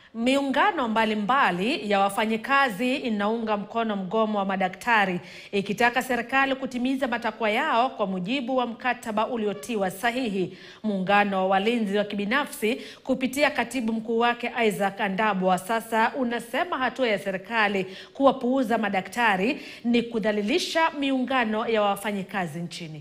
Miungano mbalimbali ya wafanyikazi inaunga mkono mgomo wa madaktari ikitaka serikali kutimiza matakwa yao kwa mujibu wa mkataba uliotiwa sahihi. Muungano wa walinzi wa kibinafsi kupitia katibu mkuu wake Isaac Andabwa sasa unasema hatua ya serikali kuwapuuza madaktari ni kudhalilisha miungano ya wafanyikazi nchini.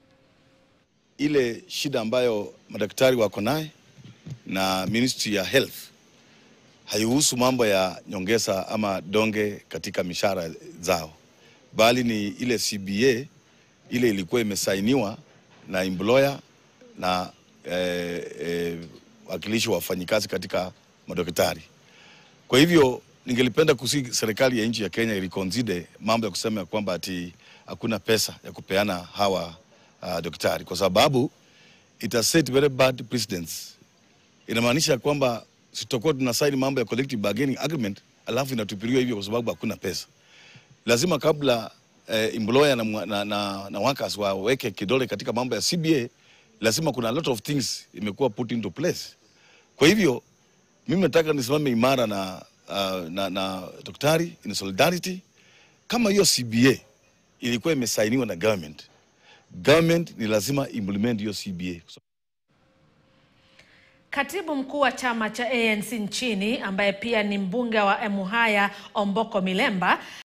Ile shida ambayo madaktari wako naye na Ministry ya Health haihusu mambo ya nyongeza ama donge katika mishahara zao, bali ni ile CBA ile ilikuwa imesainiwa na employer na eh, eh, wakilishi wa wafanyikazi katika madaktari. Kwa hivyo ningelipenda kusi serikali ya nchi ya Kenya iliconsider mambo ya kusema ya kwamba ati hakuna pesa ya kupeana hawa uh, daktari kwa sababu it has set very bad precedents. Inamaanisha kwamba sitakuwa tunasaini mambo ya collective bargaining agreement alafu inatupiliwa hivyo kwa sababu hakuna pesa. Lazima kabla eh, employer na, mwa- na, na, na workers waweke kidole katika mambo ya CBA, lazima kuna a lot of things imekuwa put into place. Kwa hivyo mimi nataka nisimame imara na, uh, na, na daktari in solidarity. Kama hiyo CBA ilikuwa imesainiwa na government, government ni lazima implement hiyo CBA. Katibu mkuu wa chama cha ANC nchini ambaye pia ni mbunge wa Emuhaya Omboko Milemba